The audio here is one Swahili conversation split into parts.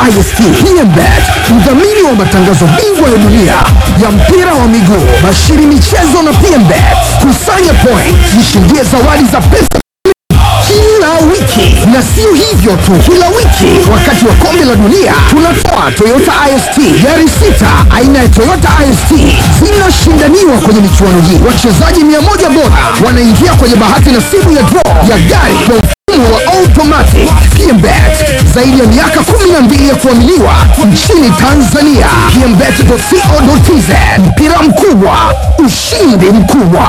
IST PMBet, mdhamini wa matangazo bingwa ya dunia ya mpira wa miguu, bashiri michezo na PMBet. Kusanya point, jishindie zawadi za pesa kila wiki, na sio hivyo tu, kila wiki wakati wa kombe la dunia tunatoa Toyota IST gari sita aina ya Toyota IST zinashindaniwa kwenye michuano hii. Wachezaji mia moja bora wanaingia kwenye bahati nasibu ya draw ya gari kwa mfumo wa automatic. PMBet zaidi ya miaka 12 ya kuaminiwa nchini Tanzania. PMBet.co.tz mpira mkubwa, ushindi mkubwa.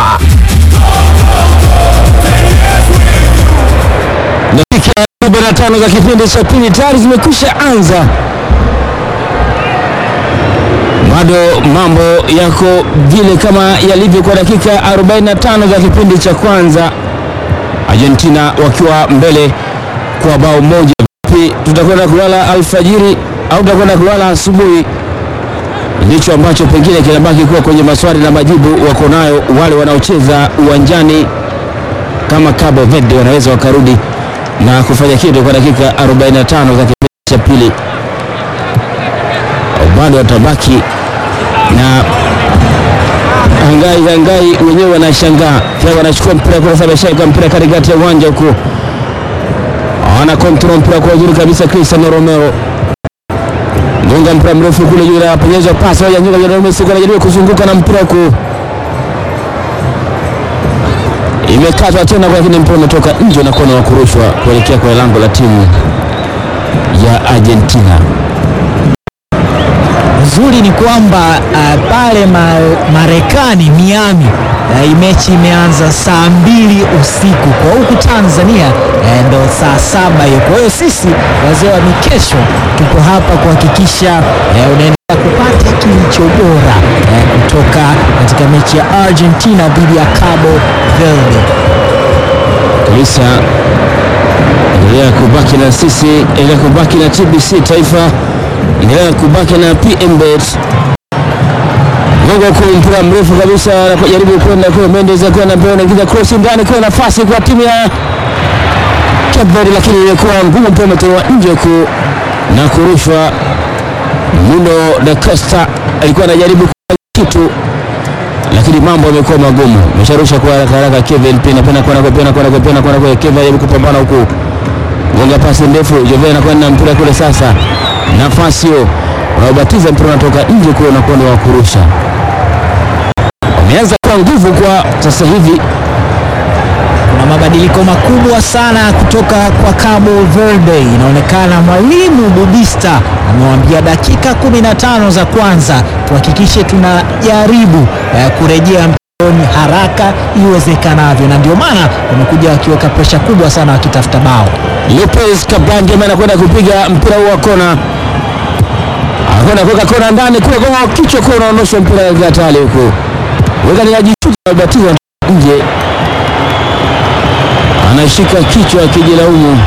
Dakika 45 za kipindi cha pili tayari zimekwisha anza, bado mambo yako vile kama yalivyo kwa dakika 45 za kipindi cha kwanza, Argentina wakiwa mbele kwa bao moja. Vipi, tutakwenda kulala alfajiri au tutakwenda kulala asubuhi? Ndicho ambacho pengine kinabaki kuwa kwenye maswali na majibu wako nayo wale wanaocheza uwanjani kama Cabo Verde wanaweza wakarudi na kufanya kitu kwa dakika 45 za kipindi cha pili, bado watabaki na hangai hangai, wenyewe wanashangaa pia, wanachukua mpira kwa sababu shaika mpira katikati ya uwanja huku, ana control mpira kwa uzuri kabisa. Cristiano Romero gonga mpira mrefu kule juu, anapenyeza pasi ya nyuma ya Messi, anajaribu kuzunguka na mpira huku imekatwa tena, lakini mpira umetoka nje na kona wa kurushwa kuelekea kwenye lango la timu ya Argentina. Uzuri ni kwamba uh, pale ma, Marekani Miami uh, mechi imeanza saa mbili usiku kwa huku Tanzania uh, ndo saa saba hiyo. Kwa hiyo sisi wazee wa mikesho tuko hapa kuhakikisha uh, unaendelea kupata kilicho bora uh, kutoka katika mechi ya Argentina dhidi ya Cabo Verde. kabisa. Endelea kubaki na sisi, endelea kubaki na TBC Taifa, endelea kubaki na PMBet. Gongo kwa mpira mrefu kabisa, anapojaribu kwenda kwa Mendes, kwenda mbele, anaingiza cross ndani, kwa nafasi kwa timu ya Cape Verde, lakini imekuwa ngumu, mpira umetolewa nje huku na kurushwa. Nuno da Costa alikuwa anajaribu kufanya kitu lakini mambo yamekuwa magumu. Amesharusha kwa haraka haraka, Kevin pena pena kona kwa pena kona kwa pena kona kwa Kevin ajaribu kupambana huku, gonga pasi ndefu, Jove anakwenda na mpira kule. Sasa nafasi hiyo unaobatiza mpira unatoka nje kule na kwenda wa kurusha. Wameanza kwa nguvu kwa sasa hivi, Kuna mabadiliko makubwa sana kutoka kwa Cabo Verde. Inaonekana mwalimu Bubista amewaambia dakika 15 za kwanza tuhakikishe tunajaribu eh, kurejea mcheoni haraka iwezekanavyo, na ndio maana wamekuja wakiweka presha kubwa sana wakitafuta bao. Lopez Kablange ambaye anakwenda kupiga mpira huu wa kona, anakwenda kuweka kona ndani kule, kwa kichwa kule unaondosha mpira ya hatari huku, weka ni ajishuka batiza nje, anashika kichwa akijilaumu.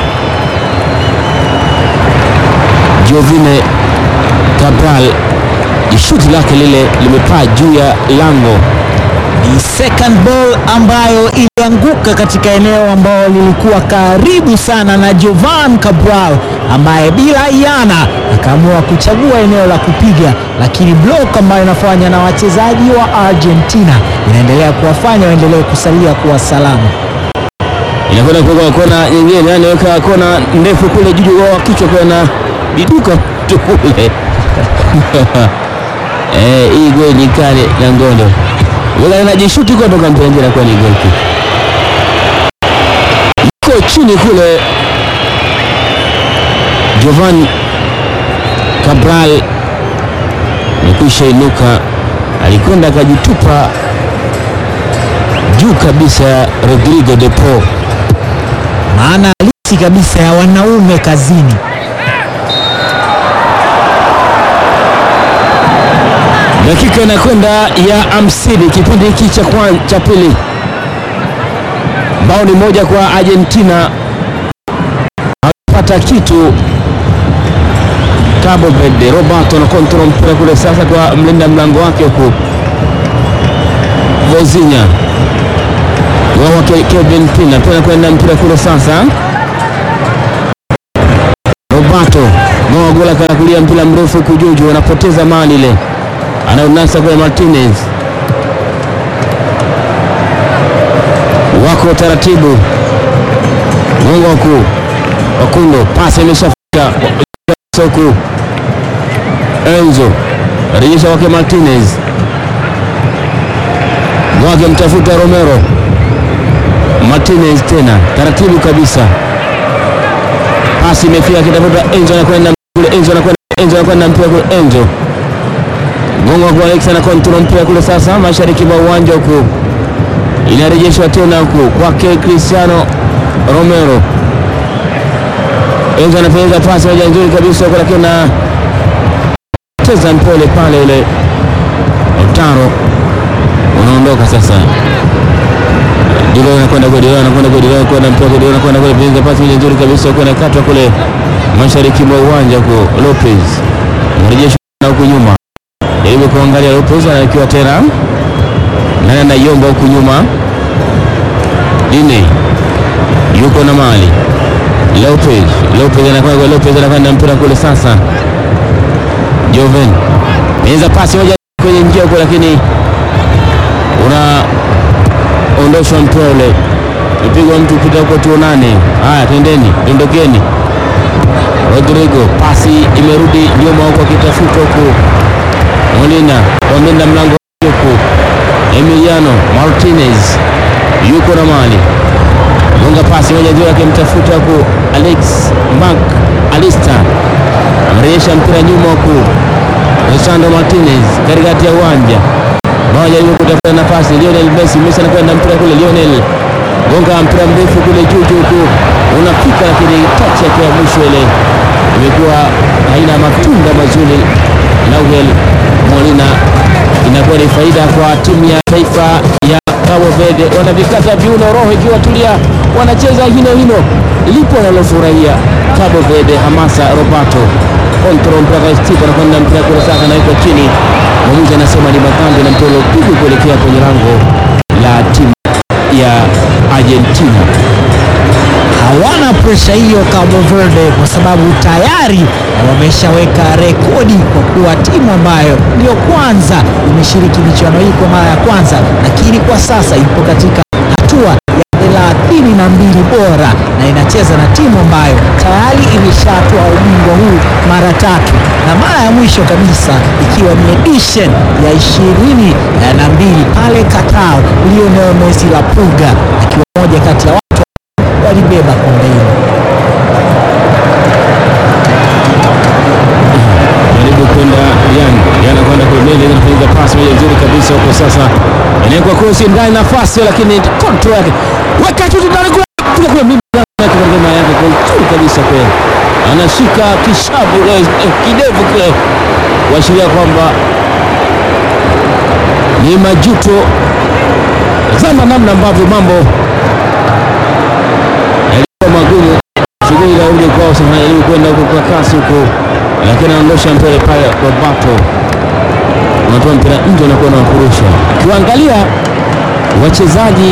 Jovine Cabral jishuti lake lile limepaa juu ya lango Ni second ball ambayo ilianguka katika eneo ambalo lilikuwa karibu sana na Jovan Cabral ambaye bila iana akaamua kuchagua eneo la kupiga, lakini block ambayo inafanya na wachezaji wa Argentina inaendelea kuwafanya waendelee kusalia kuwa salama. inakwenda kuweka kona nyingine, yani weka kona ndefu kule juu wa kichwa kwa na biduka mtu kule eh, hii goli kale na ngondo weka na jishuti kutoka mpira kwa ni goli kick. Yuko chini kule Jovan Cabral amekwisha inuka, alikwenda akajitupa juu kabisa ya Rodrigo de Paul. Maana halisi kabisa ya wanaume kazini. Dakika inakwenda ya hamsini kipindi hiki cha kwan- cha pili, bao ni moja kwa Argentina, hawapata kitu Cabo Verde. Roberto na kontrol mpira kule sasa kwa mlinda mlango wake huku Vozinha wao wake Kevin Pina pia kwenda mpira kule sasa, Roberto Roberto Ngoa gola kanakulia mpira mrefu kujuju, wanapoteza mali ile, anaunasa kwa Martinez, wako taratibu Mungu waku Wakundo, pasi imeshafika Soku Enzo rejesha wake Martinez, mwake mtafuta Romero Martinez tena taratibu kabisa, pasi imefika kitafuta Enzo, anakwenda kule, Enzo anakwenda, Enzo anakwenda mpira kule, Enzo Gongo kwa Alex na kontrol mpira kule, sasa mashariki mwa uwanja huku, inarejeshwa tena huku kwake Cristiano Romero. Enzo anapeleka pasi moja nzuri kabisa huko, lakini na cheza mpole pale ule Otaro unaondoka sasa. Dilo anakwenda kwa Dilo anakwenda kwa Dilo anakwenda mpira kwa Dilo anakwenda kwa Dilo, pasi moja nzuri kabisa huko, inakatwa kule mashariki mwa uwanja huko. Lopez mrejesho na huku nyuma, jaribu kuangalia Lopez anakiwa tena nani anaiomba huku nyuma, Dine yuko na mali Lopez Lopez anakwenda kwa Lopez anakwenda mpira kule sasa. Joven meza pasi moja kwenye njia huko, lakini unaondoshwa mpira ule, mpigwa mtu pita huko, tuonane. Haya, twendeni, tondokeni. Rodrigo pasi imerudi nyuma huko, akitafuta huku Molina wamenda mlango huku. Emiliano Martinez yuko na mali gonga pasi moja juu yake, mtafuta huku Alex Mac Alista amerejesha mpira nyuma huku Lisandro Martinez katikati ya uwanja moja jaribu kutafuta nafasi Lionel Messi. Messi anakwenda mpira kule, Lionel gonga mpira mrefu kule juu juu huku unafika, lakini touch yake ya mwisho ile imekuwa haina matunda mazuri. Nahuel Molina inakuwa ni faida kwa timu ya taifa ya Cabo Verde, wanavikata viuno, roho ikiwa tulia, wanacheza hino hino, lipo wanalofurahia Cabo Verde. Hamasa Roberto control mpaka Steve anakwenda mpira kule sasa, nawekwa chini, mwamuzi anasema ni madhambi na mpira ulopigwa kuelekea kwenye lango la timu ya Argentina. hawana presha hiyo Cabo Verde kwa sababu tayari wameshaweka rekodi kwa kuwa timu ambayo ndiyo kwanza imeshiriki michuano hii kwa mara ya kwanza, lakini kwa sasa ipo katika hatua ya thelathini na mbili bora na inacheza na timu ambayo tayari imeshatoa ubingwa huu mara tatu na mara ya mwisho kabisa ikiwa ni edition ya ishirini na mbili pale Qatar, Lionel Messi la Puga akiwa moja kati ya watu walibeba kombe hilo. jaribu kwenda Yang Yang anakwenda kuendelea anapiga pasi moja nzuri kabisa huko sasa, inawekwa cross ndani nafasi, lakini control yake weka tu ndani kule kule kule, mimi yake kwa ngoma yake kwa nzuri kabisa kwa anashika kishavu eh, eh, kidevu kile kuashiria kwamba ni majuto. Zama namna ambavyo mambo yalikuwa magumu, shughuli za uje kwao sasa, ili kwenda huko kwa kasi huko lakini anaondosha mpira pale Roberto, unatoa mpira nje, unakuwa unawafurusha. Ukiwaangalia wachezaji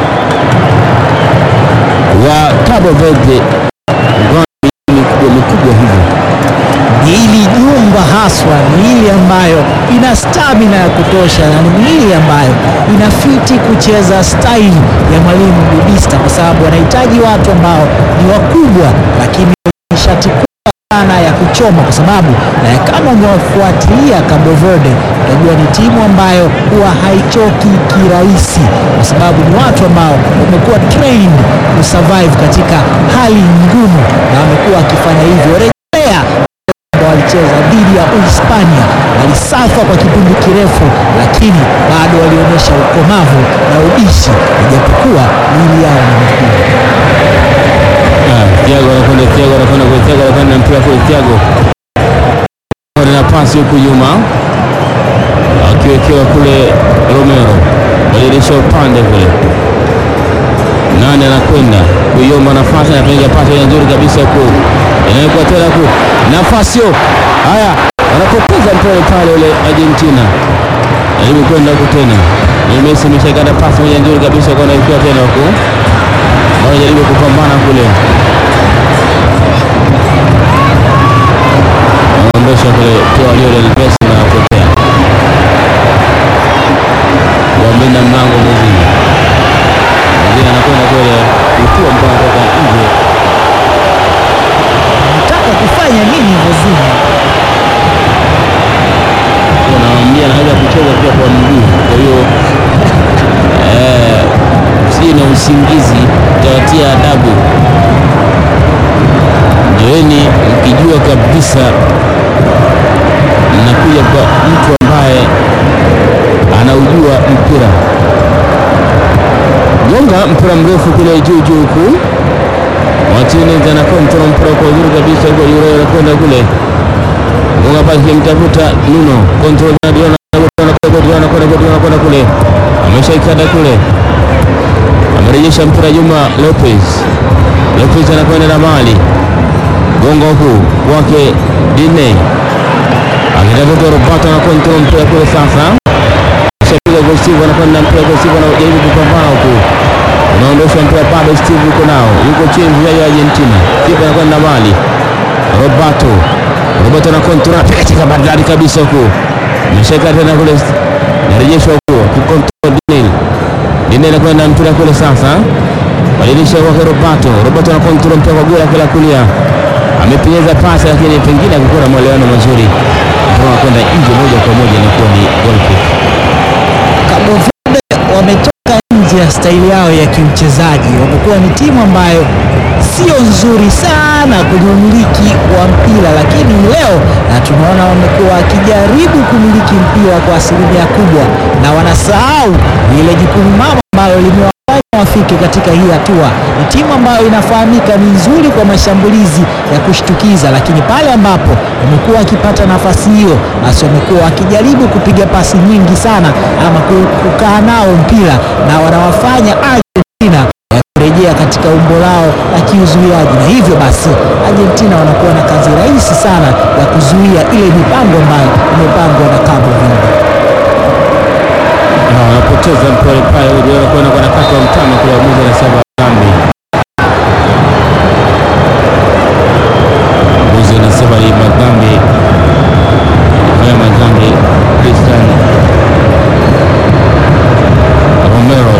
wa Cabo Verde mikubwa mikubwa hivyo, Miili jumba haswa, miili ambayo ina stamina ya kutosha na ni miili ambayo inafiti kucheza staili ya mwalimu Budista, kwa sababu wanahitaji watu ambao ni wakubwa, lakini wenye shati kubwa sana ya kuchoma, kwa sababu eh, kama umewafuatilia Cabo Verde utajua ni timu ambayo huwa haichoki kirahisi, kwa sababu ni watu ambao wamekuwa trained kusurvive katika hali ngumu na wamekuwa wakifanya hivyo. Rejea ambao walicheza dhidi ya Uhispania walisafa kwa kipindi kirefu, lakini bado walionyesha ukomavu na ubishi, ijapokuwa miili yao ni mikubwa. Ah, Thiago anakwenda, Thiago anakwenda kwa Thiago anakwenda na mpira kwa Thiago na pasi huku nyuma, akiwekewa kule Romero, badilisha upande kule nani anakwenda kuiomba nafasi, anapiga pasi ile nzuri kabisa huku, inawekwa tena huku, nafasi hiyo. Haya, wanapoteza mpira pale ule Argentina, jaribu kwenda huku tena, ni Messi ameshakata pasi moja nzuri kabisa, kwa anawekewa tena huku, wanajaribu kupambana kule anaondosha kule toa Lionel Messi na kupotea wamlinda mlango mwingine mwingine anakwenda kule kutua mpaka toka nje Nataka kufanya nini Vozini? wanawambia anaweza kucheza pia kwa mguu. Kwa hiyo eh, si na usingizi utawatia adabu. Njoeni mkijua kabisa mnakuja kwa mtu ambaye anaujua mpira. Gonga mpira mrefu kule juu juu huku Martinez ana control mpira kwa uzuri kabisa huko, yule anakwenda kule Gonga pasi kimtafuta Nuno control na Diona Diona kwenda kule, ameshaikata kule, amerejesha mpira Juma Lopez. Lopez anakwenda na mali gonga huku kwake Dine akitafuta Roberto na control mpira kule sasa, shapiga kwa Steve anakwenda na mpira kwa Steve anajaribu kupambana huku unaondosha mpira bado Steve yuko nao, yuko chini mchezaji wa Argentina. Steve anakwenda na mali Roberto Roberto na control anapiga katika bandari kabisa huku ameshika tena kule, narejeshwa huku kukontrol Dinel. Dinel anakwenda na mpira kule sasa, badilisha kwake Roberto. Roberto na control mpira kwa gula kila kulia, amepenyeza pasi, lakini pengine akikuwa na mwelewano mazuri, mpira unakwenda nje moja kwa moja, inakuwa ni goal kick. Cabo Verde wametoka nje ya staili yao ya kiuchezaji. Wamekuwa ni timu ambayo sio nzuri sana kwenye umiliki wa mpira, lakini leo na tunaona wamekuwa wakijaribu kumiliki mpira kwa asilimia kubwa, na wanasahau ile jukumu mama ambalo limewafanya wafike katika hii hatua. Ni timu ambayo inafahamika ni nzuri kwa mashambulizi ya kushtukiza, lakini pale ambapo wamekuwa wakipata nafasi hiyo, basi wamekuwa wakijaribu kupiga pasi nyingi sana ama ku- kukaa nao mpira na wanawafanya Argentina ya kurejea katika umbo lao la kiuzuiaji, na hivyo basi Argentina wanakuwa na kazi rahisi sana ya kuzuia ile mipango ambayo imepangwa na Cabo Verde. Ah, wanapoteza mpira pale, unaona kwenda kwa nakata wa mtano kule, mmoja anasema dhambi. Mmoja anasema ni madhambi haya, madhambi Cristian Romero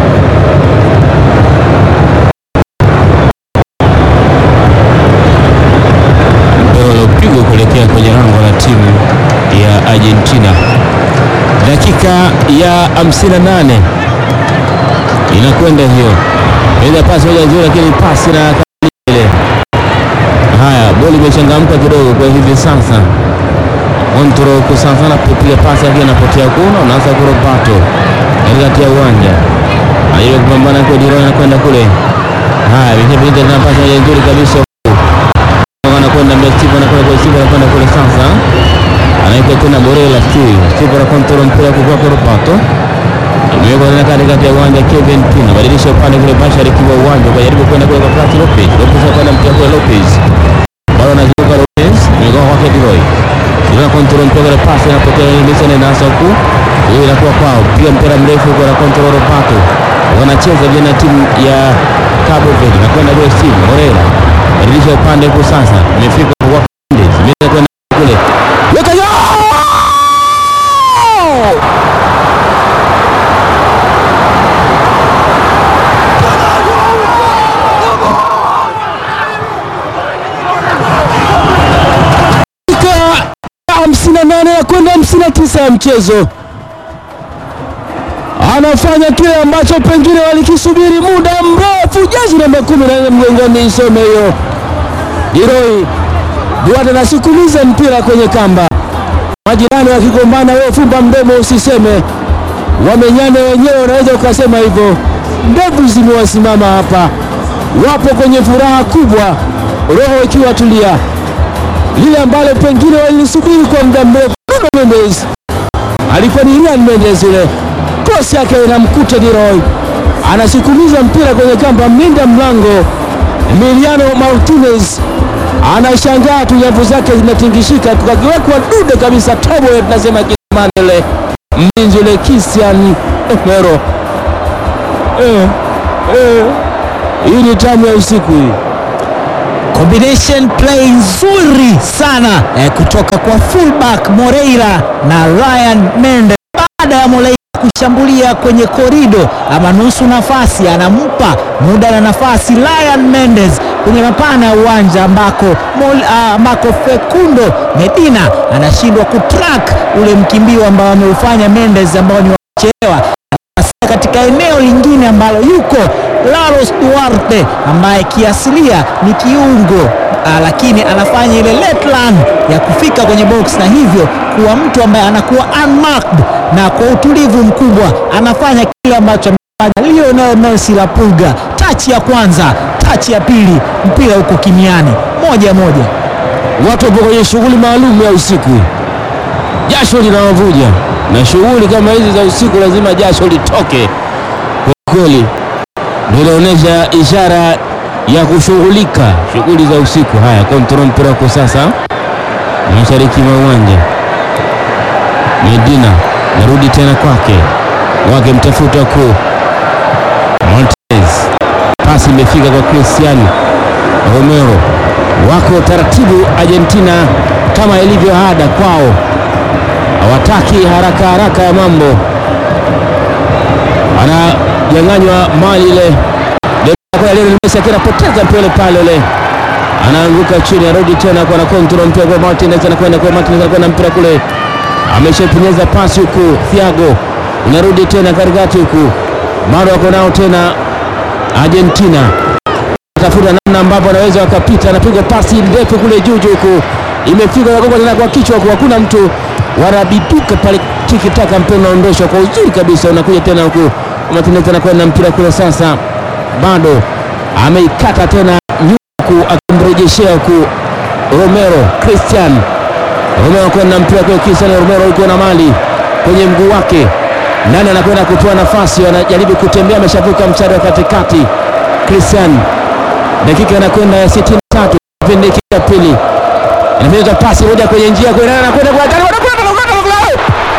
mpira uliopigwa kuelekea kwenye lango la timu ya Argentina. Dakika ya 58 inakwenda hiyo, eza pasi moja nzuri, lakini pasi na ile. Haya, boli imechangamka kidogo kwa hivi sasa. Montoro huko sasa anapiga pasi yake anapotea kuna, unaanza kurobato katikati ya uwanja, anajaribu kupambana kwa Diron, anakwenda kule. Haya, vipindi tena pasi moja nzuri kabisa anakwenda mbele, Steve anakwenda kwa Steve, anakwenda kule sasa anaika tena Borela Steve Steve ana control mpira kwa kwa Roberto imewekwa tena katikati ya uwanja Kevin Pina badilisha upande kule mashariki wa uwanja kwa jaribu kwenda kule kwa Prat Lopez Lopez anakwenda mpira kwa Lopez bado anazunguka Lopez imekuwa kwa Leroy Leroy control mpira kwa pasi anapotea Nelson na nasa huku hiyo inakuwa kwao piga mpira mrefu kwa na control Roberto wanacheza vile na timu ya Cabo Verde nakwenda kwa Steve Borela badilisha upande huko sasa imefika kwa Mendes imeweza kwenda kule weka yo dakika hamsini na nane ya kwenda hamsini na tisa ya mchezo anafanya kile ambacho pengine walikisubiri muda mrefu. Jezi namba kumi na nne mgongoni, isome hiyo Diroi Duarte anasukumiza mpira kwenye kamba, majirani wakigombana, wewe fumba mdomo usiseme, wamenyane wenyewe, unaweza ukasema hivyo. Ndevu zimewasimama hapa, wapo kwenye furaha kubwa, roho ikiwa tulia, lile ambalo pengine walilisubiri kwa muda mrefu. Bruno Mendes alikuwa ni Ryan Mendes yule, cross yake inamkuta Leroy, anasukumiza mpira kwenye kamba, mlinda mlango Emiliano Martinez anashangaa tu, nyavu zake zinatingishika, tukakiwekwa dude kabisa, tobo tunasema kisamani yule mlinzi yule Christian Romero. Eh, eh, hii ni tamu ya usiku hii. Combination play nzuri sana eh, kutoka kwa fullback Moreira na Ryan Mendes baada ya Moreira kushambulia kwenye korido ama nusu nafasi, anampa muda na nafasi Ryan Mendes kwenye mapana ya uwanja ambako, Mol- ah, ambako Fekundo Medina anashindwa kutrack ule mkimbio ambao ameufanya Mendes ambao ni wachelewa Sasa katika eneo lingine ambalo yuko Laros Duarte ambaye kiasilia ni kiungo ah, lakini anafanya ile late run ya kufika kwenye box na hivyo kuwa mtu ambaye anakuwa unmarked na kwa utulivu mkubwa anafanya kile ambacho amefanya Lionel Messi la Pulga. Tachi ya kwanza, tachi ya pili, mpira uko kimiani, moja moja. Watu wapo kwenye shughuli maalum ya usiku, jasho linawavuja, na shughuli kama hizi za usiku lazima jasho litoke kwa kweli. Ndio inaonyesha ishara ya kushughulika shughuli za usiku. Haya, kontrol mpira wako sasa mashariki mwa uwanja. Medina narudi tena kwake, wake mtafuta ku Montez, pasi imefika kwa Cristiano Romero wako taratibu Argentina, kama ilivyo ada kwao, hawataki haraka haraka ya mambo. Ananyang'anywa mali ile Lionel Messi akiwa anapoteza mpira pale ule, anaanguka chini, arudi tena kwa na control mpira kwa Martinez, anakwenda kwa Martinez, anakwenda mpira kule, ameshapenyeza pasi huku, Thiago inarudi tena katikati huku, bado wako nao tena Argentina tafuta namna ambapo anaweza wakapita, anapiga pasi ndefu kule juu juu huku, imefika nagonga tena kwa kichwa huku, hakuna mtu, wanabiduka pale, tiki taka, mpira unaondoshwa kwa uzuri kabisa, unakuja tena huku, Martinez anakwenda mpira kule, sasa bado ameikata tena nyuma huku, akimrejeshea huku Romero, Christian Romero kwenda mpira kwa Cristiano Romero, yuko na mali kwenye mguu wake, nani anakwenda kutoa nafasi, anajaribu kutembea, ameshavuka mstari wa katikati, Christian dakika inakwenda ya 63 kipindi hiki cha pili, inapita pasi moja kwenye njia kwa nani anakwenda kwa hatari, wanakwenda wanakwenda,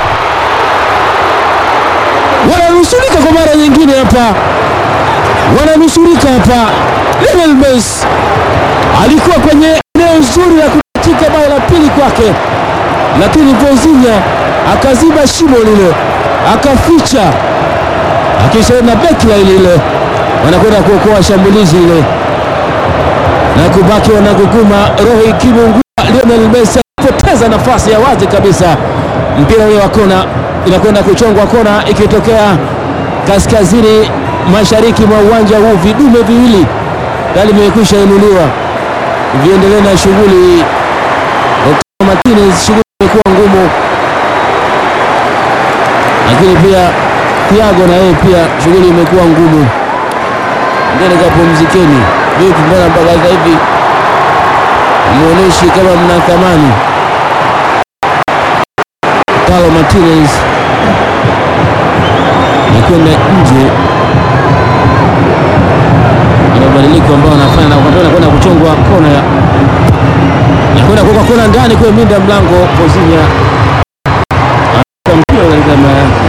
wananusurika kwa mara nyingine hapa, wananusurika hapa. Lionel Messi alikuwa kwenye eneo zuri la kukatika bao la pili kwake, lakini Vozinha akaziba shimo lile, akaficha akisha na beki la ile wanakwenda kuokoa shambulizi ile na kubaki wanaguguma roho ikimungua. Lionel Messi alipoteza nafasi ya wazi kabisa, mpira ule wa kona inakwenda kuchongwa kona, ikitokea kaskazini mashariki mwa uwanja huu. Vidume viwili tayari vimekwisha inuliwa, viendelee na shughuli. Lautaro Martinez, shughuli imekuwa ngumu, lakini pia Thiago na yeye pia shughuli imekuwa ngumu. Ndeni kapumzikeni. Vipi, mbona mpaka sasa hivi muoneshi kama mna thamani? Lautaro Martinez nakwenda nje, na mabadiliko ambayo anafanya na wakati anakwenda kuchongwa kona ya nakwenda kuweka kona ndani kwa minda mlango Vozinha anakuwa mpira katika mara yake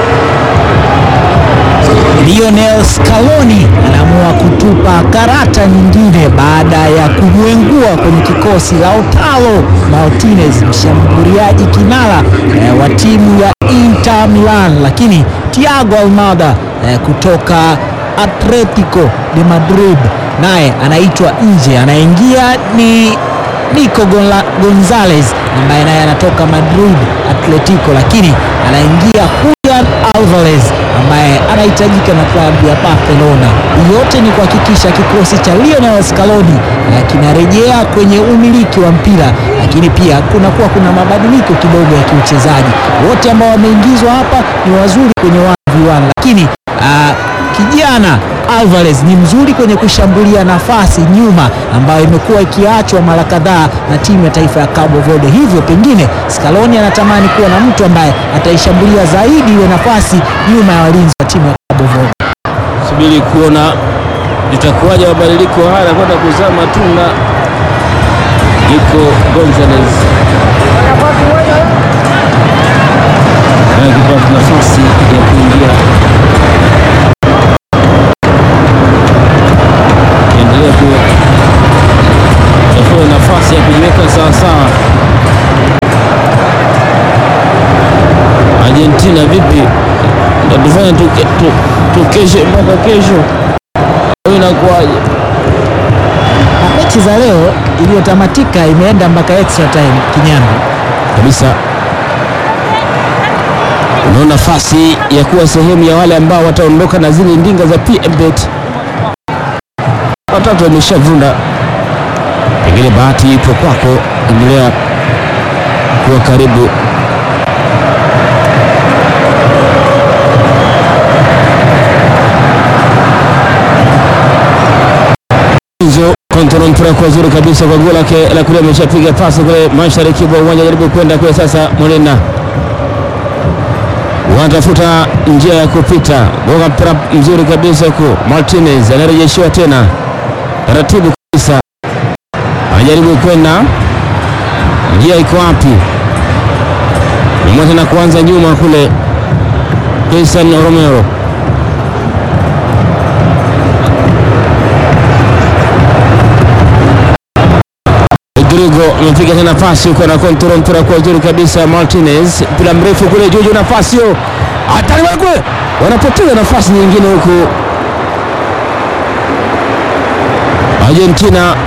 Lionel Scaloni anaamua kutupa karata nyingine baada ya kumwengua kwenye kikosi Lautaro Martinez, mshambuliaji kinara eh, wa timu ya Inter Milan, lakini Thiago Almada eh, kutoka Atletico de Madrid naye anaitwa nje, anaingia ni Nico Gonla- Gonzalez ambaye naye anatoka Madrid Atletico, lakini anaingia Julian Alvarez ambaye anahitajika na klabu ya Barcelona. Yote ni kuhakikisha kikosi cha Lionel Scaloni eh, kinarejea kwenye umiliki wa mpira, lakini pia kunakuwa kuna mabadiliko kidogo ya kiuchezaji. Wote ambao wameingizwa hapa ni wazuri kwenye 1v1 lakini ah, kijana Alvarez ni mzuri kwenye kushambulia nafasi nyuma ambayo imekuwa ikiachwa mara kadhaa na timu ya taifa ya Cabo Verde. Hivyo pengine Scaloni anatamani kuwa na mtu ambaye ataishambulia zaidi ile nafasi nyuma ya walinzi wa timu ya Cabo Verde. subiri kuona itakuwaje mabadiliko haya yanakwenda kuzaa matunda. Nico Gonzalez akipata nafasi ya kuingia, endelea ku tufanye tuke- tu- tukeshe mpaka kesho, au inakuwaje? Na mechi za leo iliyotamatika imeenda mpaka extra time kinyama. kabisa. Unao nafasi ya kuwa sehemu ya wale ambao wataondoka na zile ndinga za PMBet. Watatu wameshavunda, pengine bahati ipo kwako. Endelea kuwa karibu. hizo kontrol mpira kwa zuri kabisa kwa goli lake la kulia, ameshapiga pasi kule mashariki mwa uwanja, jaribu kwenda kule sasa. Molina wanatafuta njia ya kupita, gonga mpira mzuri kabisa huku. Martinez anarejeshiwa tena taratibu kabisa, anajaribu kwenda, njia iko wapi? Nyuma tena kuanza nyuma kule, Jason Romero Rodrigo amepiga tena pasi huko na kontrol mpira kwa uzuri kabisa. Martinez mpira mrefu kule juu juu, nafasi hiyo hatari kule, wanapoteza nafasi nyingine huku. Argentina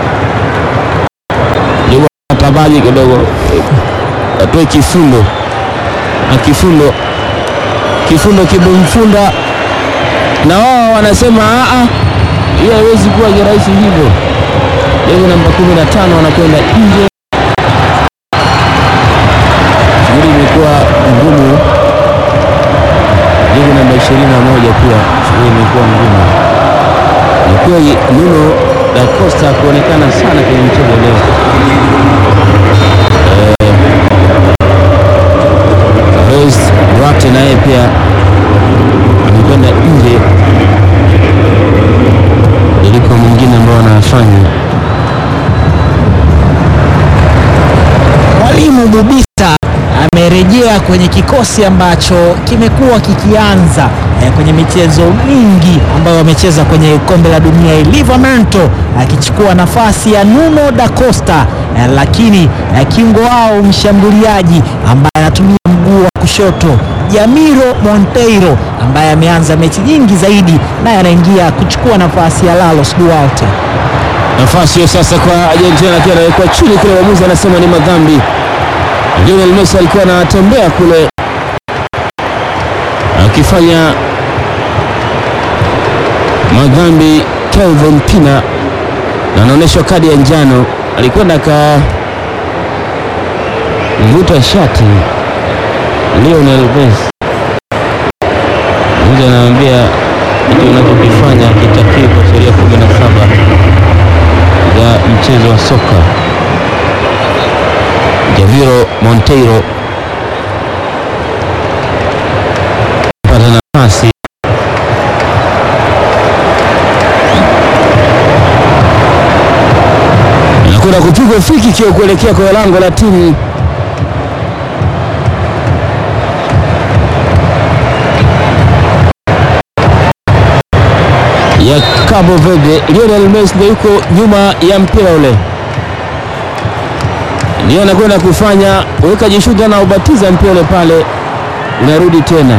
tabaji kidogo, atoe kifundo na kifundo kifundo kibumfunda, na wao wanasema aa, hiyo haiwezi kuwa kirahisi hivyo jezi namba 15 wanakwenda nje. Shughuli imekuwa ngumu. Jezi namba 21 pia shughuli imekuwa ngumu. Ni kweli Nuno da Costa kuonekana sana kwenye mchezo leo. Luis Duarte naye pia amekwenda nje. Iliko mwingine ambao wanafanya Mwalimu Bubisa amerejea kwenye kikosi ambacho kimekuwa kikianza eh, kwenye michezo mingi ambayo wamecheza kwenye kombe la dunia hii. Livramento akichukua nafasi ya Nuno da Costa eh, lakini eh, kiungo wao mshambuliaji ambaye anatumia mguu wa kushoto Jamiro Monteiro ambaye ameanza mechi nyingi zaidi, naye anaingia kuchukua nafasi ya Carlos Duarte. nafasi hiyo sasa kwa Argentina, lakini anawekwa chini kule, mwamuzi anasema ni madhambi. Lionel Messi alikuwa anatembea kule akifanya madhambi. Kelvin Pina na anaonyeshwa kadi ya njano, alikwenda akavuta shati Lionel Messi. Mwamuzi anamwambia kitu unachokifanya kitakii kwa sheria kumi na saba ya mchezo wa soka. Javiro Monteiro pata nafasi inakwenda kupigwa friki kio kuelekea kwa lango la timu ya Cabo Verde. Lionel Messi ndio yuko nyuma ya mpira ule, ndio anakwenda kufanya weka jishuda na ubatiza mpira ule pale, unarudi tena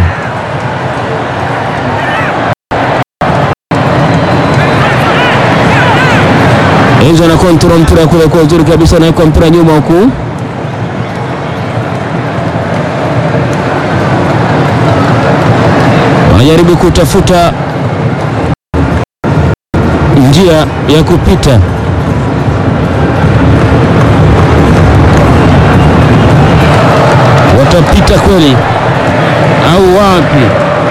Enzo na kontrol mpira kule kwa uzuri kabisa, anaweka mpira nyuma huku wanajaribu kutafuta njia ya kupita. Watapita kweli au wapi?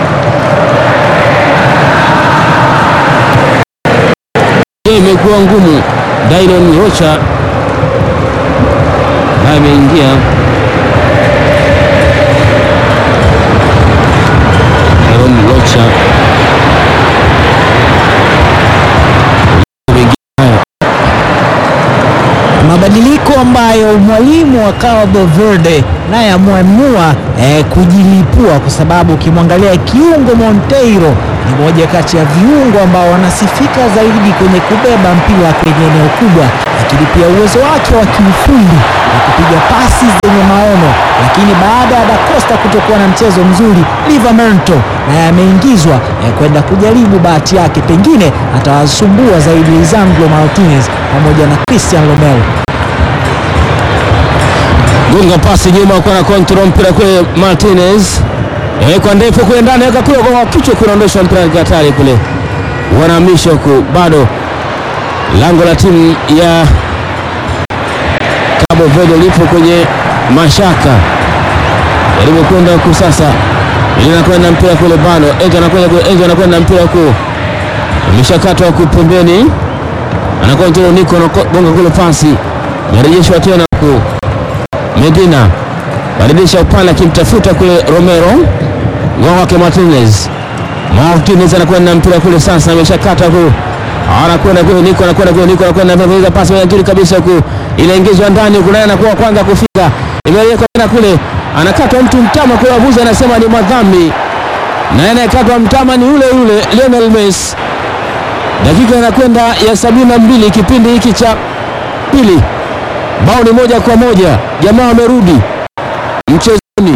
Je, imekuwa ngumu. Dairon Rocha naye ameingia Dairon Rocha mabadiliko ambayo ambayo mwalimu wa Cabo Verde naye ameamua eh, kujilipua kwa sababu ukimwangalia kiungo Monteiro ni moja kati ya viungo ambao wanasifika zaidi kwenye kubeba mpira kwenye eneo kubwa, lakini pia uwezo wake wa kiufundi na kupiga pasi zenye maono. Lakini baada ya Da Costa kutokuwa na mchezo mzuri, Livramento naye ameingizwa eh, kwenda kujaribu bahati yake, pengine atawasumbua zaidi Lisandro Martinez pamoja na Christian Romero. gonga pasi nyuma kwa na control mpira kule Martinez eh, kwa ndefu kule ndani weka kule kwa kichwa kunaondosha mpira katika hatari kule, wanahamisha huku, bado lango la timu ya Cabo Verde lipo kwenye mashaka, jaribu kwenda huku sasa, ili anakwenda mpira kule bado, Enzo anakwenda kule, Enzo anakwenda mpira huku, imeshakatwa huku pembeni, anakontrol Nico anagonga kule pasi, merejeshwa tena huku Medina badilisha upande akimtafuta kule Romero, ngao wake Martinez. Martinez anakwenda mpira kule sasa, ameshakata huku, anakwenda kule Niko, anakwenda kule Niko, anakwenda mbele, pasi moja nzuri kabisa huku, inaingizwa ndani huku, naye anakuwa kwanza kufika, imewekwa tena kule, anakatwa mtu mtama kule, wabuzi anasema ni madhambi, na anayekatwa mtama ni yule yule Lionel Messi. Dakika inakwenda ya sabini na mbili kipindi hiki cha pili bao ni moja kwa moja, jamaa wamerudi mchezoni.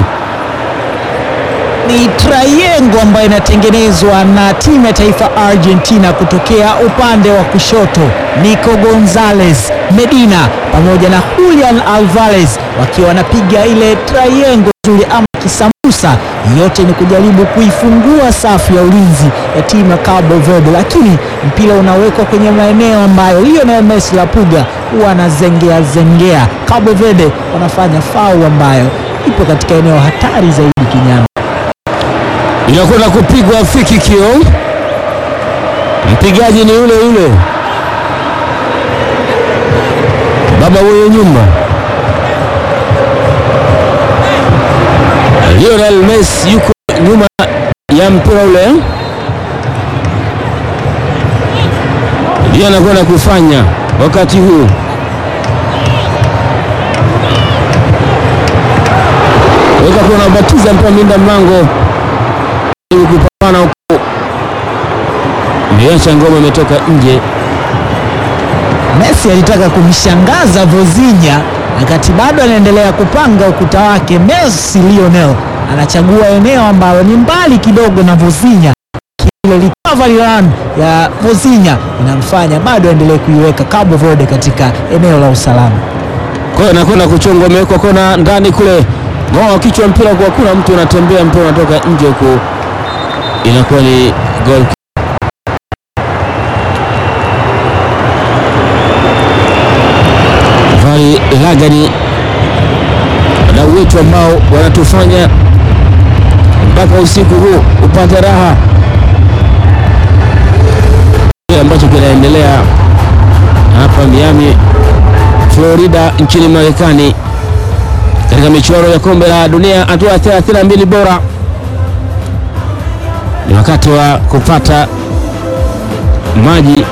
ni triangle ambayo inatengenezwa na timu ya taifa Argentina kutokea upande wa kushoto, Nico Gonzalez, Medina pamoja na Julian Alvarez wakiwa wanapiga ile triangle nzuri ama kisambusa. Yote ni kujaribu kuifungua safu ya ulinzi ya timu ya Cabo Verde, lakini mpira unawekwa kwenye maeneo ambayo Lionel Messi la Puga huwa anazengea zengea. Cabo Verde wanafanya fau ambayo ipo katika eneo hatari zaidi kinyama Inakwenda kupigwa free kio, mpigaji ni yule yule baba mwenye nyumba Lionel Messi yuko nyuma ya mpira ule, ndiyo anakwenda kufanya wakati huu. weka kuna batiza mpira mlinda mlango ili kupambana huko, imeacha ngoma imetoka nje. Messi alitaka kumshangaza Vozinha wakati bado anaendelea kupanga ukuta wake. Messi Lionel anachagua eneo ambalo ni mbali kidogo na Vozinha. Ile recovery run ya Vozinha inamfanya bado aendelee kuiweka Cabo Verde katika eneo la usalama. Kwa hiyo anakwenda kuchongwa, amewekwa kona ndani kule, ngoa kichwa mpira kwa kuna mtu anatembea, mpira unatoka nje huko, inakuwa ni goal. Vali Lagani, wadau wetu ambao wanatufanya mpaka usiku huu upate raha, kile ambacho kinaendelea hapa Miami Florida nchini Marekani katika michuano ya kombe la dunia hatua ya 32 bora. Ni wakati wa kupata maji,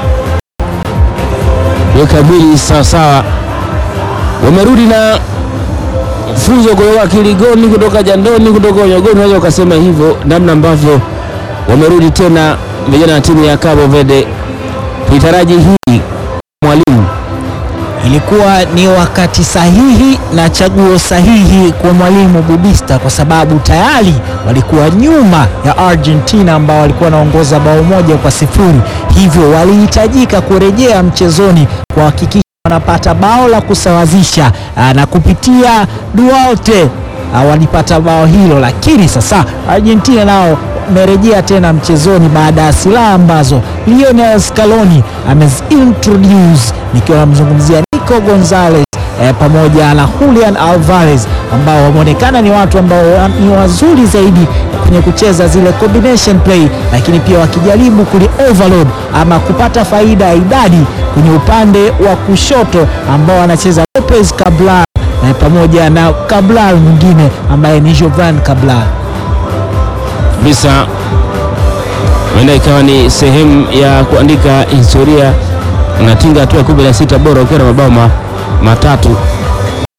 weka mwili sawasawa. Wamerudi na funzo kutoka Kiligoni, kutoka Jandoni, kutoka Onyogoni, unaweza ukasema hivyo, namna ambavyo wamerudi tena vijana wa timu ya Cabo Verde. Tuitaraji hii mwalimu Ilikuwa ni wakati sahihi na chaguo sahihi kwa mwalimu Bubista kwa sababu tayari walikuwa nyuma ya Argentina ambao walikuwa wanaongoza bao moja kwa sifuri, hivyo walihitajika kurejea mchezoni kuhakikisha wanapata bao la kusawazisha aa, na kupitia Duarte aa, walipata bao hilo, lakini sasa Argentina nao wamerejea tena mchezoni baada ya silaha ambazo Lionel Scaloni amezintroduce, nikiwa namzungumzia Nico Gonzalez eh, pamoja na Julian Alvarez ambao wameonekana ni watu ambao wa- ni wazuri zaidi kwenye kucheza zile combination play, lakini pia wakijaribu kuli overload ama kupata faida ya idadi kwenye upande wa kushoto ambao wanacheza Lopez Cabral eh, pamoja na Cabral mwingine ambaye ni Jovan Cabral. kabisa huenda ikawa ni sehemu ya kuandika historia. Unatinga hatua ya kumi na sita bora ukiwa na mabao ma- matatu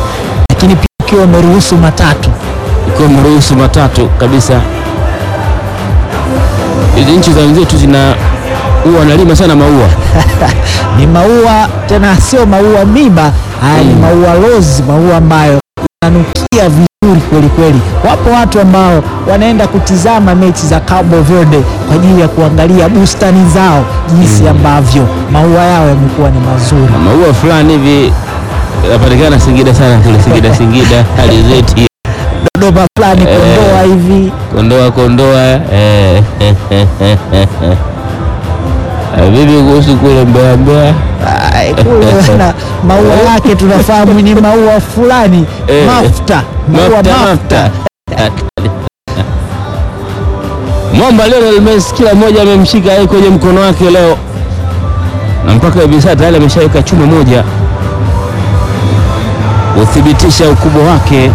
ukiwa umeruhusu matatu. ikiwa mruhusu matatu kabisa. Hizi nchi za wenzetu zina huwa wanalima sana maua Ni maua tena, sio maua miba, haya ni maua rose, maua ambayo yananukia vizuri kweli kweli. Wapo watu ambao wanaenda kutizama mechi za Cabo Verde kwa ajili ya kuangalia bustani zao jinsi ambavyo maua yao yamekuwa ni mazuri. maua fulani hivi yanapatikana Singida sana kule Singida Singida alizeti Dodoma fulani Kondoa hivi kondoa kondoa eh. Eh, vipi kuhusu kule Mbeya Mbeya Ai, kule na maua yake tunafahamu ni maua fulani Eh. mafuta, maua Mafta, mafuta. mafta. Mwamba Lionel Messi kila mmoja amemshika yeye kwenye mkono wake leo, na mpaka hivi sasa tayari ameshaweka chuma moja kuthibitisha ukubwa wake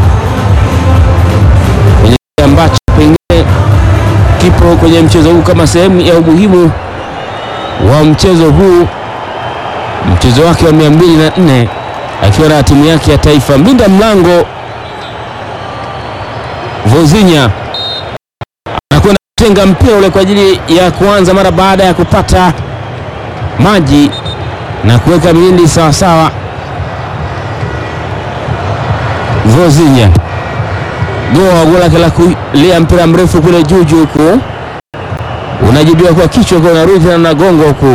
kwenye kile ambacho pengine kipo kwenye mchezo huu kama sehemu ya umuhimu wa mchezo huu, mchezo wake wa mia mbili na nne akiwa na timu yake ya taifa. Mlinda mlango Vozinha anakwenda kutenga mpira ule kwa ajili ya kuanza mara baada ya kupata maji na kuweka milindi sawasawa. Vozinha goa gola lake la kulia mpira mrefu kule juu juu huku unajibiwa kwa kichwa kwa unarudi tena na gongo huku,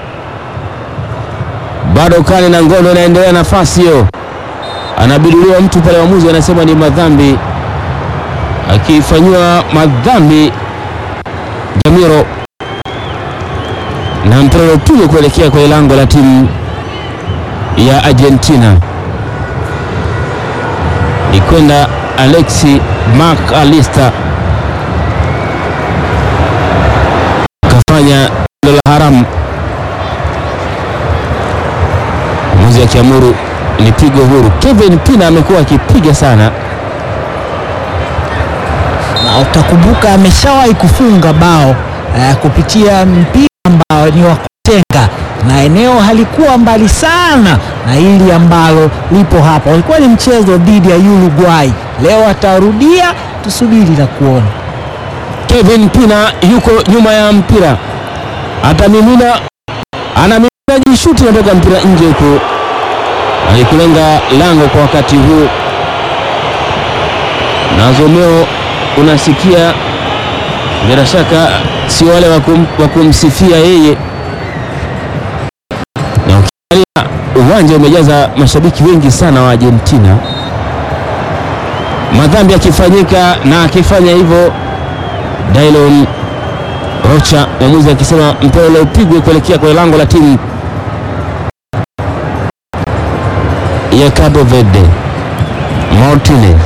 bado kali na ngono inaendelea, nafasi hiyo anabiduliwa mtu pale, waamuzi anasema ni madhambi, akifanyiwa madhambi Jamiro na mpira uliopigwa kuelekea kwenye lango la timu ya Argentina ni kwenda Alexi Mac Alister kafanya tendo la haramu, mwamuzi akiamuru ni pigo huru. Kevin Pina amekuwa akipiga sana na utakumbuka ameshawahi kufunga bao eh, kupitia mpira ambao ni wa kutenga na eneo halikuwa mbali sana na hili ambalo lipo hapa. Ulikuwa ni mchezo dhidi ya Uruguay. Leo atarudia, tusubiri na kuona. Kevin Pina yuko nyuma ya mpira, atamimina, anamimina jishuti, natoka mpira nje huku, alikulenga lango kwa wakati huu. Na Zomeo unasikia bila shaka si wale wa kum- wa kumsifia yeye, na ukiangalia uwanja umejaza mashabiki wengi sana wa Argentina, madhambi yakifanyika na akifanya hivyo Dailon Rocha, mwamuzi akisema mpira ule upigwe kuelekea kwenye lango la timu ya Cabo Verde. Martinez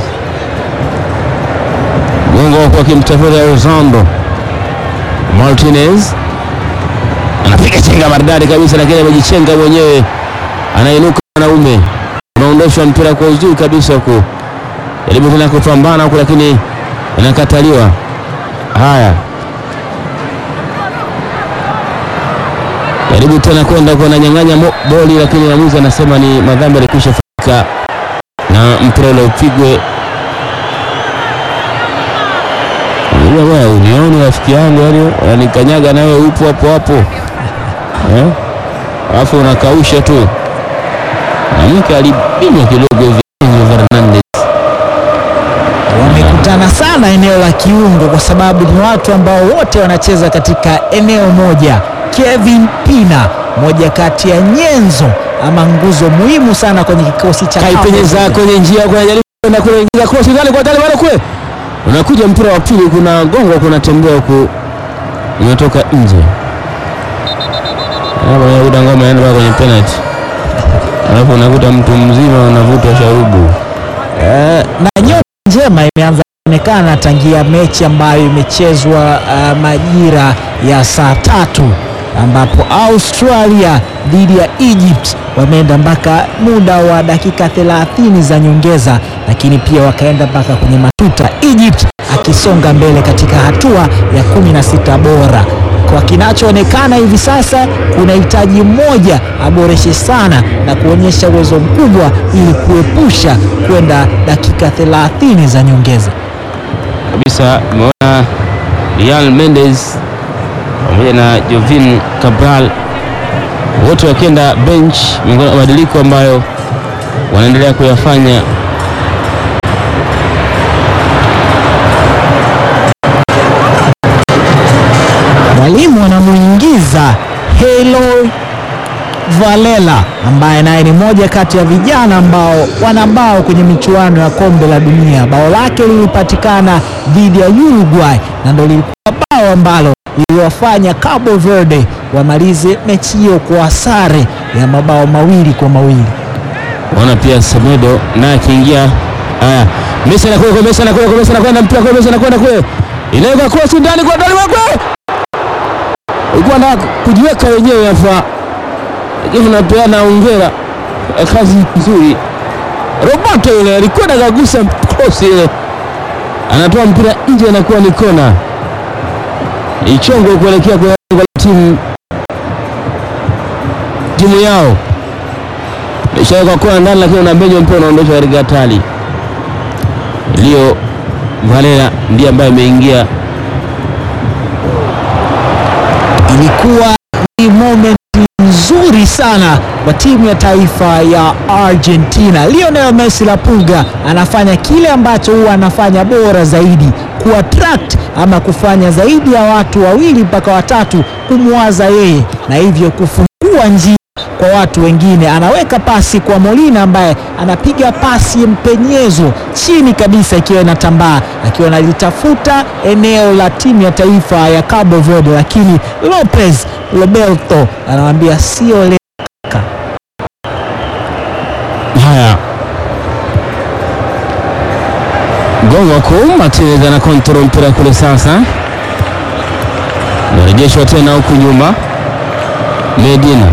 gongo huku akimtafuta Rosando. Martinez anapiga chenga maridadi kabisa, lakini amejichenga mwenyewe, anainuka mwanaume, unaondoshwa mpira kwa uzuri kabisa huku, jaribu tena kupambana huku, lakini inakataliwa. Haya, jaribu tena kwenda kwa nanyang'anya mo- boli, lakini mwamuzi anasema ni madhambi yalikwisha fanyika na mpira ule upigwe. Unajua bwana, unioni rafiki yangu, yani unanikanyaga nawe upo hapo hapo eh? Alafu unakausha tu. Mwanamke alibinywa kidogo hivi Enzo Fernandez. Wamekutana sana eneo la kiungo, kwa sababu ni watu ambao wote wanacheza katika eneo moja. Kevin Pina, moja kati ya nyenzo ama nguzo muhimu sana kwenye kikosi cha Cabo kaipenyeza Verde. kwenye njia kuna jaribu kwenda kule ingiza cross ndani kwa tali bado kule unakuja mpira wa pili, kuna gongo, kuna tembea huku, umetoka nje. Hapo unakuta ngoma inaenda mpaka kwenye penalty, alafu unakuta mtu mzima unavutwa sharubu. Eh, na nyota njema imeanza kuonekana tangia mechi ambayo imechezwa uh, majira ya saa tatu ambapo Australia dhidi ya Egypt wameenda mpaka muda wa dakika 30 za nyongeza, lakini pia wakaenda mpaka kwenye matuta, Egypt akisonga mbele katika hatua ya 16 bora. Kwa kinachoonekana hivi sasa, kuna hitaji mmoja aboreshe sana na kuonyesha uwezo mkubwa ili kuepusha kwenda dakika 30 za nyongeza. kabisa. Umeona Real Mendes pamoja na Jovin Cabral wote wakienda bench, miongoni mwa mabadiliko ambayo wanaendelea kuyafanya. Mwalimu anamuingiza Helo Valela ambaye naye ni moja kati ya vijana ambao wana bao kwenye michuano ya kombe la dunia. Bao lake lilipatikana dhidi ya Uruguay na ndo lilikuwa bao ambalo liliwafanya Cabo Verde wamalize mechi hiyo kwa sare ya mabao mawili kwa mawili. Ona pia Semedo naye akiingia. Haya, Messi anakwenda kwa Messi anakwenda kwa Messi anakwenda mpira kwa Messi anakwenda kule, inaweka cross ndani kwa ndani wako, ilikuwa na kujiweka wenyewe hapa, lakini tunapeana hongera, Eh, kazi nzuri. Roberto yule alikuwa anakagusa cross ile, anatoa mpira nje, anakuwa ni kona, ichongo kuelekea kwa lango la timu timu yao ishawekwa kona ndani, lakini unabenywa mpira unaondoshwa katika hatari. Leo Valela ndiye ambaye ameingia. Ilikuwa ni moment nzuri sana kwa timu ya taifa ya Argentina. Lionel Messi la Pulga anafanya kile ambacho huwa anafanya bora zaidi, kuattract ama kufanya zaidi ya watu wawili mpaka watatu kumwaza yeye, na hivyo kufungua njia kwa watu wengine. Anaweka pasi kwa Molina ambaye anapiga pasi mpenyezo chini kabisa, ikiwa inatambaa, akiwa analitafuta eneo la timu ya taifa ya Cabo Verde, lakini Lopez Roberto anamwambia sio leo kaka. Haya, gongo kuu, Martinez ana kontrol mpira kule, sasa narejeshwa tena huku nyuma. Medina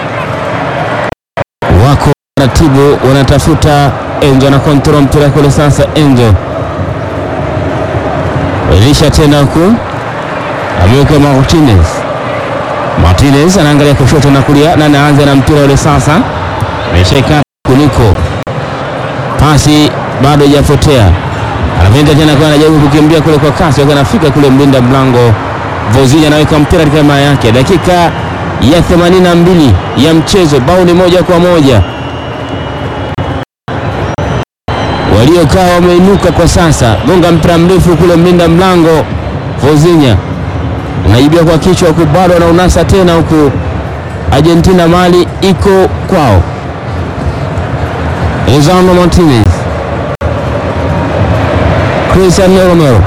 wako taratibu, wanatafuta Enzo ana kontrol mpira kule, sasa Enzo rejesha tena huku, ameweka Martinez. Martinez anaangalia kushoto na kulia, na anaanza na mpira ule sasa, ameshaika kuniko pasi bado haijapotea, anapenda tena kwa anajaribu kukimbia kule kwa kasi, wakati anafika kule mlinda mlango Vozini anaweka mpira katika maa yake. Dakika ya 82 ya mchezo, bao ni moja kwa moja. Waliokaa wameinuka kwa sasa, gonga mpira mrefu kule mlinda mlango Vozinya unaibia kwa kichwa huku, bado anaunasa tena huku. Argentina mali iko kwao. Lisandro Martinez, Cristiano Romero,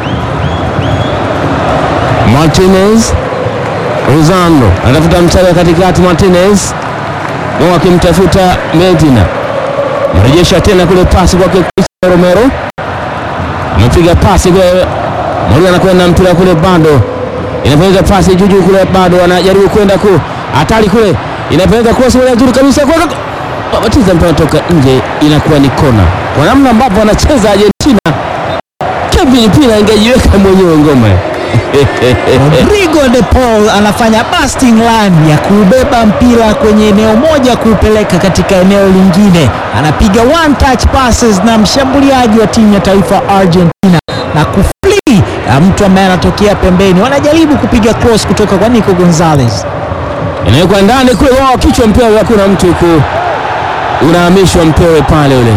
Martinez, Lisandro anatafuta mstari wa katikati. Martinez wao akimtafuta Medina, mrejesha tena kule, pasi kwake Cristiano Romero, amepiga pasi kule, Molina anakwenda mpira kule, bado inapeleka pasi juu juu kule, bado anajaribu kwenda ku hatari kule, inapeleka cross ile nzuri kabisa kwa Batiza mpira toka nje, inakuwa ni kona. Kwa namna ambavyo anacheza Argentina, Kevin Pina ingejiweka mwenyewe ngoma Rodrigo de Paul anafanya busting run ya kuubeba mpira kwenye eneo moja kuupeleka katika eneo lingine, anapiga one touch passes na mshambuliaji wa timu ya taifa Argentina na kufli mtu ambaye anatokea pembeni. Wanajaribu kupiga cross kutoka kwa Nico Gonzalez. inawekwa ndani kule, wao kichwa mpira, hakuna mtu huku, unahamishwa mpira pale, ule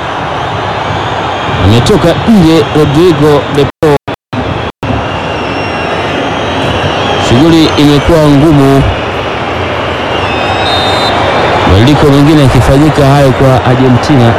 ametoka nje. Rodrigo de Paul, shughuli imekuwa ngumu, mabadiliko mengine yakifanyika hayo kwa Argentina.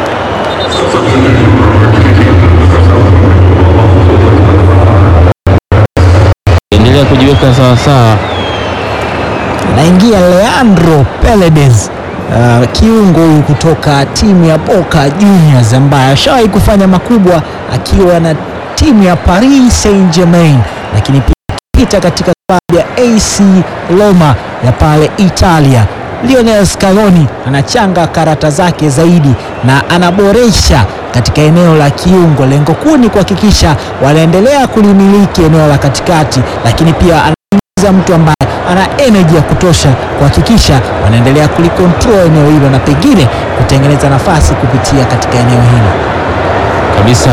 endelea kujiweka sawasawa. Anaingia Leandro Paredes, uh, kiungo huyu kutoka timu ya Boca Juniors ambaye ashawahi kufanya makubwa akiwa na timu ya Paris Saint-Germain, lakini pia iliyopita katika klabu ya AC Roma ya pale Italia. Lionel Scaloni anachanga karata zake zaidi na anaboresha katika eneo la kiungo. Lengo kuu ni kuhakikisha wanaendelea kulimiliki eneo la katikati, lakini pia anaingiza mtu ambaye ana energy ya kutosha kuhakikisha wanaendelea kulikontrol eneo hilo na pengine kutengeneza nafasi kupitia katika eneo hilo. kabisa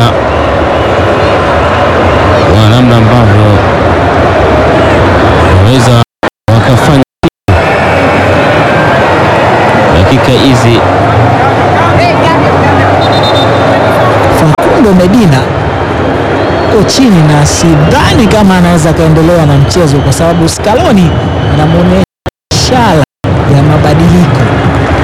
wa namna ambavyo waweza wakafanya dakika hizi Facundo Medina ko chini na sidhani kama anaweza akaendelea na mchezo kwa sababu Scaloni anamuonyesha